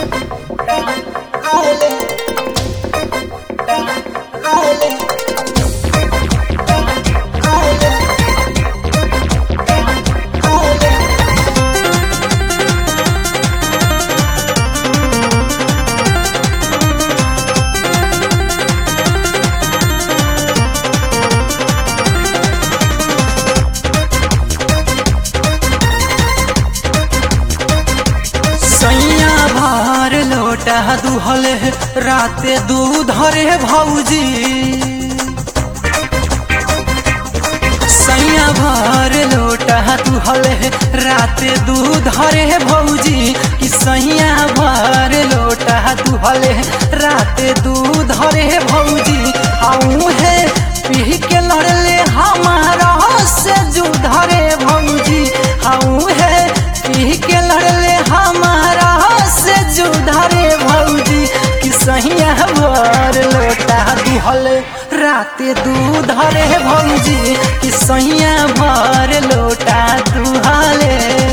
सैया भार लोटा दुहले राते दूध रे भौजी सैया भार लोटा दुहले राते दूध रे भौजी कि सैया भार लोटा दुहले राते दूध रे भौजी आऊ है पी के लड़ले हमारा से जुध रे भौजी आऊ है पी के लड़ले हमारा से जुधारे भौजी कि सहिया भर लोटा दुहल राते दूध रे भौजी कि सहिया भर लोटा दुहले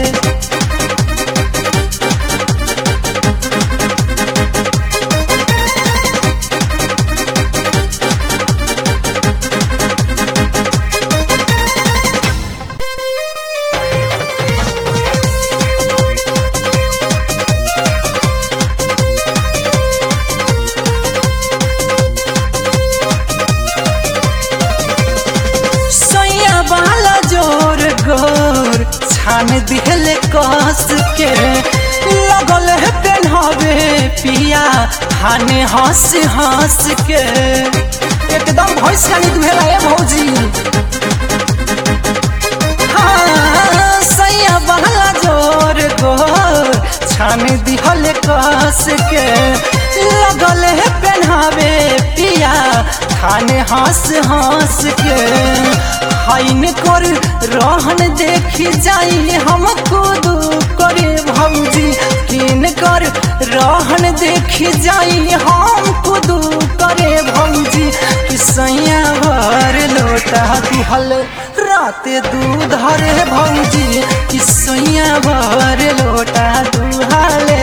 सैया वाला जोर गोर छान दिहले कस के लगल है पेन्हवे पिया हाने हंस हंस के एकदम भैंस खानी दुहेला ए भौजी हाँ, सैया वाला जोर गोर छान दिहले कस के लगल है पेन्हावे पिया खाने हंस हंस के हाइन कर रहन देखी जाई हम खुद करे भौजी किन कर रहन देखी जाई हम खुद करे भौजी कि सैया भर लोटा दिहल राते दूध रे भौजी कि सैया भर लोटा दुहाले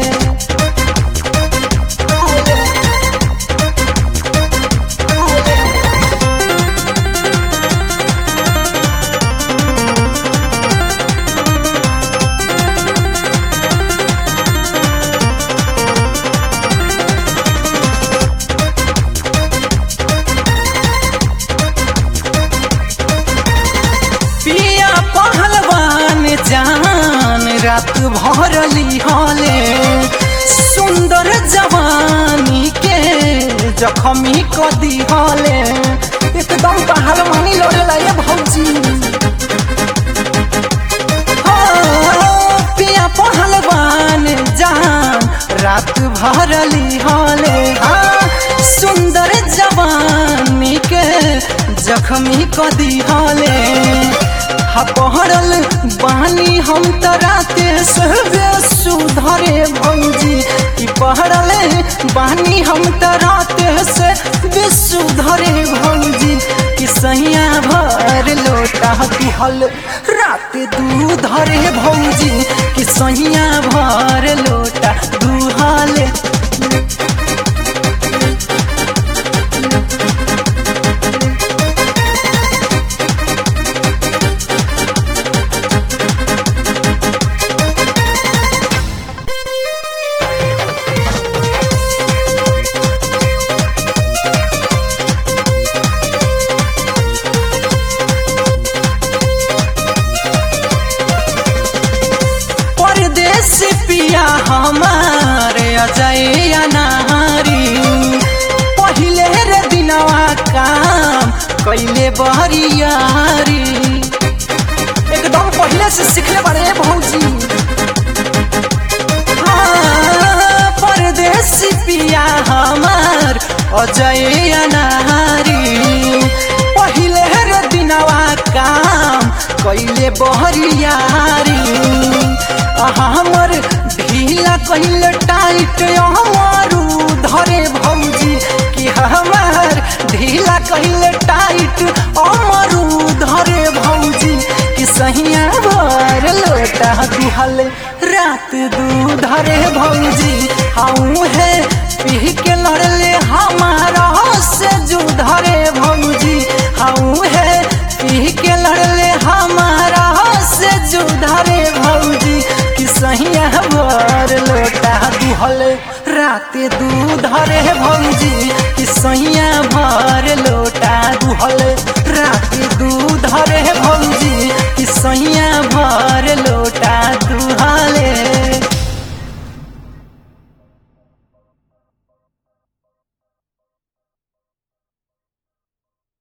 पिया पहलवान जान रात भरली हले सुंदर जवानी के जखमी कदी हले एकदम पहलवानी लड़ेला ये भौजी हाँ, पिया पहलवान जान रात भरली हले हाँ, सुंदर जवानी के जखमी कदी हले हा पहरल बानी हम त राते से सुधरे भौजी कि पहरल बानी हम त राते से सुधरे भौजी कि सैया भर लोटा दिहल राते दूध रे भौजी कि सैया भर लोटा दुहले परदेश पिया हमारे अजय अनारी पहिले रे दिनवा काम कैले बहरियारी एकदम पहिले से सीखले बारे भौजी हाँ, परदेश पिया हमार अजय अनारी पहिले रे दिनवा काम कैले बहरियारी हमर ढीला कैल टाइट हमारू धरे भौजी कि हमार ढीला कैल टाइट अमरू धरे भौजी कि सहिया भर लोटा दुहल रात दूध रे भौजी हाउ है पी के लड़ले हमारा से जुध रे भौजी हाउ है पी के लड़ले हमारा से जुध रे भौजी कि सहिया भर लोटा दुहल रात दूध रे भौजी कि सैया भर लोटा दुहल रात दूध रे भौजी कि सैया भर लो